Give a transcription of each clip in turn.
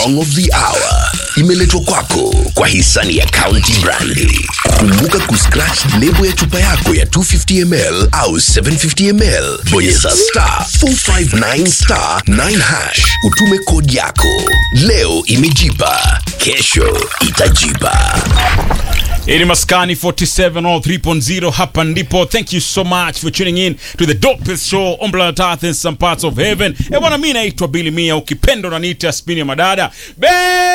song of the hour imeletwa kwako kwa hisani ya County Brandi. Kumbuka kuscratch lebo ya chupa yako ya 250 ml au 750 ml, bonyeza star 459 star 9 hash, utume kodi yako. Leo imejipa, kesho itajipa. Ili maskani 47 or 3.0 hapa ndipo. Thank you so much for tuning in to the dopest show on planet Earth in some parts of heaven. E bwana, mimi naitwa Billy Mia, ukipenda unaniita spini ya madada. Be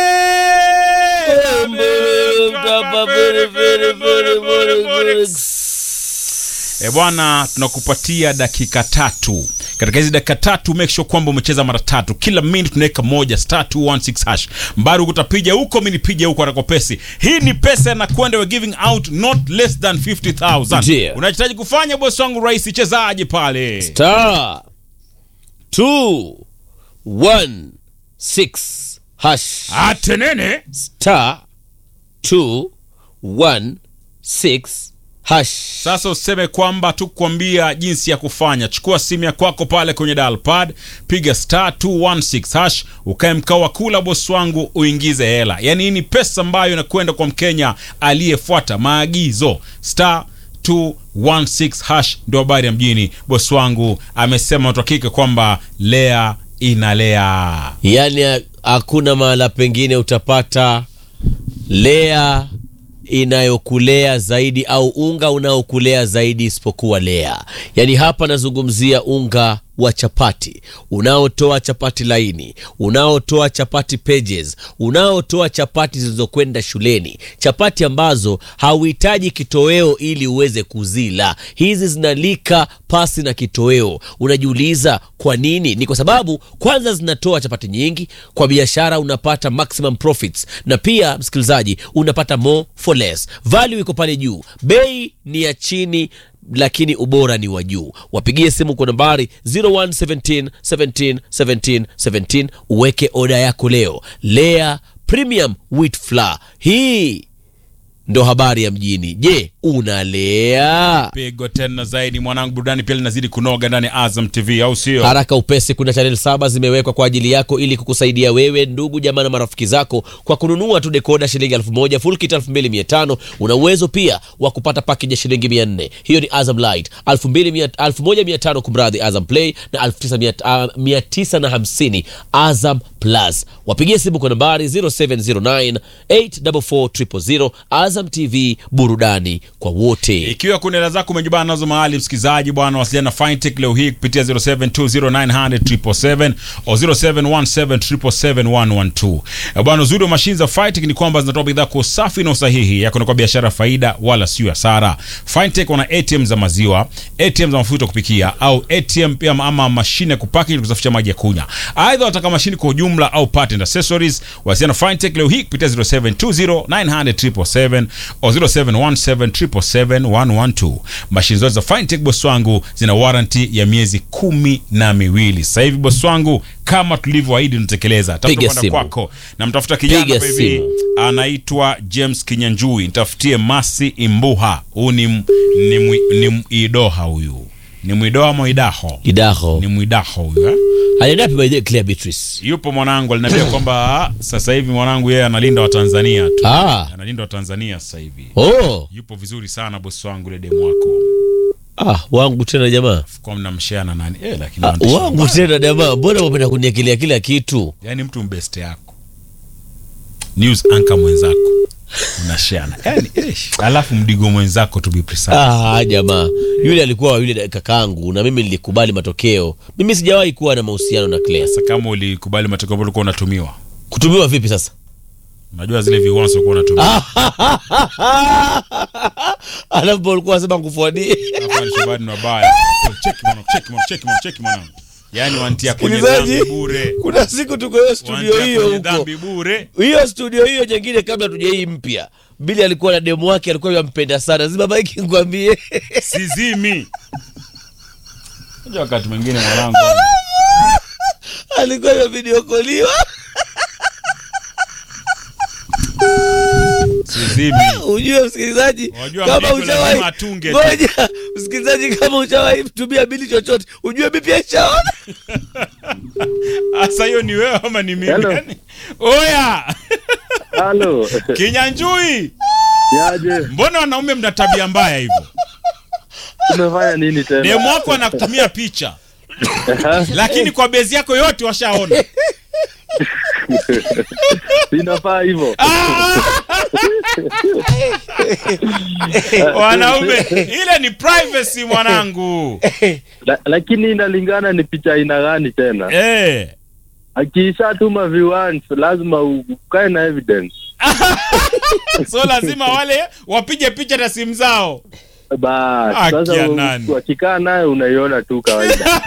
E bwana, tunakupatia dakika tatu. Katika hizi dakika tatu make sure kwamba umecheza mara tatu. Kila minute tunaweka moja star 216 hash. Mbaru utapiga huko, mimi nipige huko atako pesi. Hii ni pesa na kwenda we giving out not less than 50000. Ndio. Unahitaji kufanya bosi wangu rais chezaje pale? star two one six hash Atenene. star two one six hash Sasa useme kwamba tukuambia jinsi ya kufanya. Chukua simu ya kwako pale kwenye dial pad, piga star 216 hash, ukae mkao wa kula bosi wangu, uingize hela. Yaani hii ni pesa ambayo inakwenda kwa Mkenya aliyefuata maagizo. Star 216 hash ndio habari ya mjini. Bosi wangu amesema tuhakika kwamba lea inalea. yaani ha- hakuna mahala pengine utapata lea inayokulea zaidi au unga unaokulea zaidi isipokuwa lea yaani hapa nazungumzia unga wa chapati unaotoa chapati laini unaotoa chapati pages unaotoa chapati zilizokwenda shuleni chapati ambazo hauhitaji kitoweo ili uweze kuzila hizi zinalika pasi na kitoweo unajiuliza kwa nini ni kwa sababu kwanza zinatoa chapati nyingi kwa biashara unapata maximum profits na pia msikilizaji unapata more for less value iko pale juu bei ni ya chini lakini ubora ni wa juu wapigie simu kwa nambari 0117 17 17 17 uweke oda yako leo lea premium wheat flour hii ndo habari ya mjini je unalea Pigo tena zaidi mwanangu, burudani pia linazidi kunoga ndani ya Azam TV, au sio? haraka upesi kuna chanel saba zimewekwa kwa ajili yako ili kukusaidia wewe ndugu jamaa na marafiki zako kwa kununua tu dekoda shilingi elfu moja full kit elfu mbili mia tano una uwezo pia wa kupata pakeji ya shilingi mia nne hiyo ni azam light elfu mbili mia- elfu moja mia tano kumradhi azam play na elfu tisa mia- ah, mia tisa na hamsini azam plus wapigie simu kwa nambari 0709 844 azam tv burudani kwa wote ikiwa kuna hela zako umejibana nazo mahali msikilizaji bwana wasiliana na fintech leo hii kupitia 0720900777 au 0717771112 Eh, bwana uzuri wa mashine za fintech ni kwamba zinatoa bidhaa kwa usafi na usahihi yako kwa biashara faida wala sio hasara fintech wana atm za maziwa atm za mafuta ya kupikia au atm pia ama- ama mashine ya kupaki ili kusafisha maji ya kunywa aidha wataka mashine kwa ujumla au part and accessories wasiliana na fintech leo hii kupitia 0720900777 au 0717771112 mashine zote za fintech boss wangu zina warranty ya miezi kumi na miwili sasa hivi boss wangu kama tulivyoahidi tunatekeleza Piga tafuta simu. kwako namtafuta kijana Piga hapa hivi simu. anaitwa James Kinyanjui nitafutie Masi Imbuha huyu ni, m- ni, mwi- ni mwidoha huyu ni mwidoha mwidaho idaho ni mwidaho huyu eh? aliendapi by the way, Claire Beatrice yupo mwanangu aliniambia kwamba ah, sasa hivi mwanangu yeye analinda watanzania tu ah analinda watanzania sasa hivi oh yupo vizuri sana bosi wangu ile demu wako ah wangu tena jamaa kwa mnamshare na nani eh, lakini Ah, wanatishia wangu mbaya. tena jamaa mbona wapenda kuniekelea kila kitu yani mtu mbeste yako news anchor mwenzako unashiana yani ish. alafu mdigo mwenzako to be precise ah jamaa yule alikuwa wa yule kakaangu na mimi nilikubali matokeo mimi sijawahi kuwa na mahusiano na Claire sasa kama ulikubali matokeo ambayo ulikuwa unatumiwa kutumiwa vipi sasa unajua zile viwanzo ulikuwa unatumia alafu ulikuwa unasema kufuadie Alafu ni shabani ni wabaya Oh, cheki mwanangu cheki mwanangu cheki mwanangu cheki mwanangu yani wantia kwenye Msikilizaji, dhambi bure kuna siku tuko hiyo studio wantia hiyo kwenye huko dhambi bure hiyo studio hiyo nyingine kabla tuja hii mpya bili alikuwa na demu wake alikuwa yampenda sana zima maiki nikwambie sizimi unajua wakati mwingine mwanangu alikuwa yavidiokoliwa sizimi ujue msikilizaji Wajua kama mdigo lazima ushawahi atunge tu. ngoja msikilizaji kama ushawahi tumia bili chochote ujue mi pia ishaona Asa hiyo ni wewe ama ni mimi? Hello. Yani, oya Halo. kinyanjui Yaje. mbona wanaume mna tabia mbaya hivyo Umefanya nini tena? demu wako anakutumia picha lakini kwa bezi yako yote washaona Inafaa hivyo. wanaume ile ni privacy mwanangu La, lakini inalingana ni picha aina gani tena. eh. Akishatuma viewers lazima ukae na evidence. so lazima wale wapige picha na simu zao Bas, Haki sasa ya u- nani? wakikaa naye unaiona tu kawaida.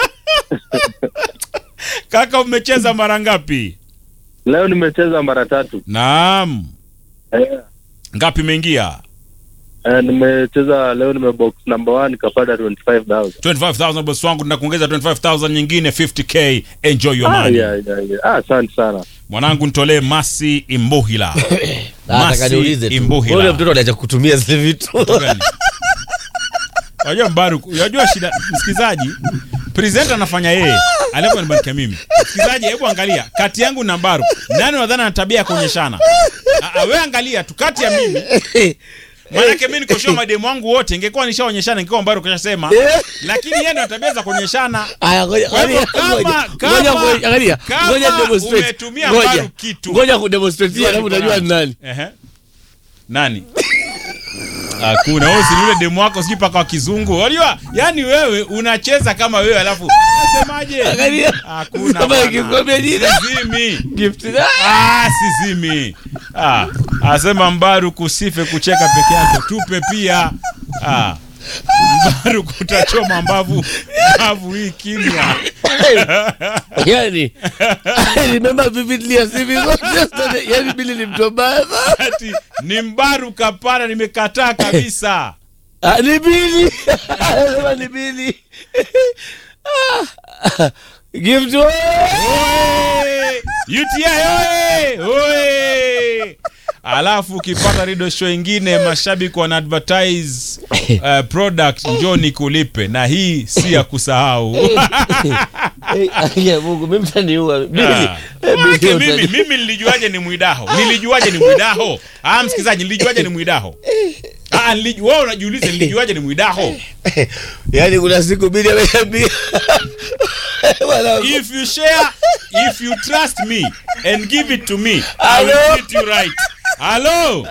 kaka umecheza mara ngapi Leo nimecheza mara tatu. naam Eh, ngapi imeingia eh, nimecheza leo nimebox number 1 nikapata 25000. 25000 boss wangu tunakuongeza 25000 nyingine 50k enjoy your Ah, money yeah, yeah, yeah. Ah, asante sana. mwanangu nitolee masi imbuhila Nataka Masi niulize tu. Imbuhila. Ule mtoto aliacha kutumia zile vitu. Gani? unajua mbaru unajua shida msikizaji presenter anafanya yeye alafu anibarikia mimi msikizaji hebu angalia kati yangu na mbaru nani unadhani ana tabia ya kuonyeshana Ah, ah, we angalia tu kati ya mimi maanake mi nikoshoa mademu wangu wote ingekuwa nishaonyeshana ingekuwa mbaru kashasema lakini yeye ndo ana tabia za kuonyeshana Aya, ngoja Kwa hivyo angalia, kama- ngoja, kama- ngoja, ngoja, angalia, kama ngoja demonstrate. umetumia Ngoja, Mbaru kitu. ngoja kudemonstrate, alafu utajua ni nani. Ehe. nani hakuna wewe si yule demu wako sijui paka wa kizungu unajua yani wewe unacheza kama wewe alafu nasemaje Angalia. hakuna Kama bwana. ikikwambia jina. Sizimi. Gift. Ah, sizimi ah, asema mbaru kusife kucheka peke yake tupe pia ah. mbaru kutachoma mbavu mbavu hii kimya yani I remember vividly as if it was yesterday. yani bili ni mtu mbaya sana. ati ni mbaru kapana nimekataa kabisa Ah, ni bili anasema ni bili Ah, gift wewe. Oe! UTI oe! Oe! alafu ukipata radio show ingine mashabiki wana advertise uh, product njoni kulipe na hii si ya kusahau Eh, ya Mungu mimi mtaniua bili Ah. Eh, Maanake bili mimi utani- mimi nilijuaje ni mwidaho nilijuaje ni mwidaho ah msikizaji nilijuaje ni mwidaho ah niliju- wewe unajiuliza nilijuaje ni mwidaho yani kuna siku bili ameniambia Mwanangu. if you share if you trust me and give it to me i will Hello? treat you right hello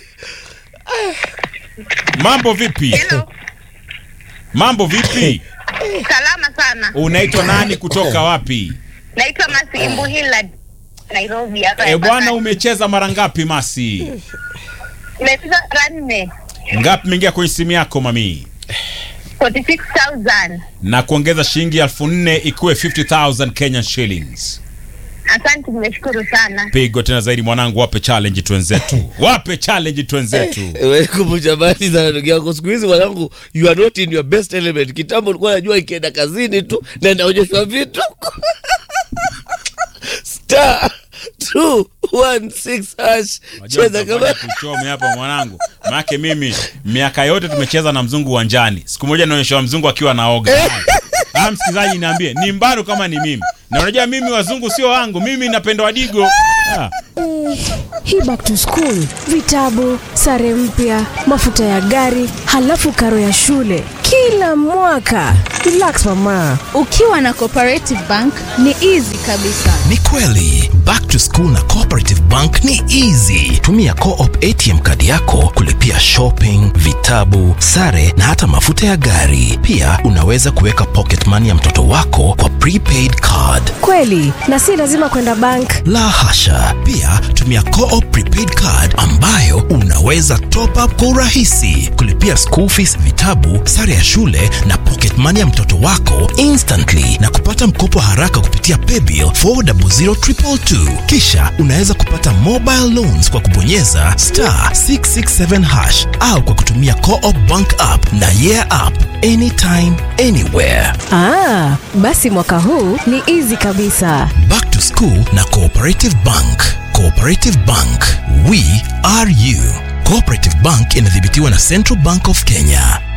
mambo vipi Hello. mambo vipi Salama sana. unaitwa nani kutoka wapi Naitwa Masi Imbuhila Nairobi hapa. e bwana umecheza mara ngapi masi Nimecheza mara nne. ngapi imeingia kwenye simu yako mami 46,000. na kuongeza shilingi elfu nne ikuwe 50000 kenyan shillings Asante, nimeshukuru sana. pigo tena zaidi mwanangu wape challenge twenzetu wape challenge twenzetu Wewe kumbusha bali sana ndugu yangu siku hizi mwanangu you are not in your best element kitambo ulikuwa najua ikienda kazini tu na inaonyeshwa vitu star 216 hash Unajua cheza kama nitafanya kuchome hapa mwanangu maake mimi miaka yote tumecheza na mzungu uwanjani siku moja naonyesha mzungu akiwa naoga ah, msikilizaji niambie ni mbaru kama ni mimi na unajua mimi wazungu sio wangu mimi napenda wadigo ah. hii back to school vitabu sare mpya mafuta ya gari halafu karo ya shule kila mwaka relax mama ukiwa na cooperative bank ni easy kabisa ni kweli back to school na cooperative bank ni easy tumia coop atm kadi yako kulipia shopping vitabu sare na hata mafuta ya gari pia unaweza kuweka pocket money ya mtoto wako kwa prepaid card kweli na si lazima kwenda bank la hasha pia tumia coop prepaid card ambayo unaweza top up kwa urahisi kulipia school fees vitabu sare ya shule na pocket money ya mtoto wako instantly na kupata mkopo haraka kupitia paybill 400222 kisha unaweza kupata mobile loans kwa kubonyeza star 667 hash au kwa kutumia coop bank app na yeah app anytime anywhere ah, basi mwaka huu ni easy kabisa Back to School na Cooperative Bank. Cooperative Bank, we are you. Cooperative Bank inadhibitiwa na Central Bank of Kenya.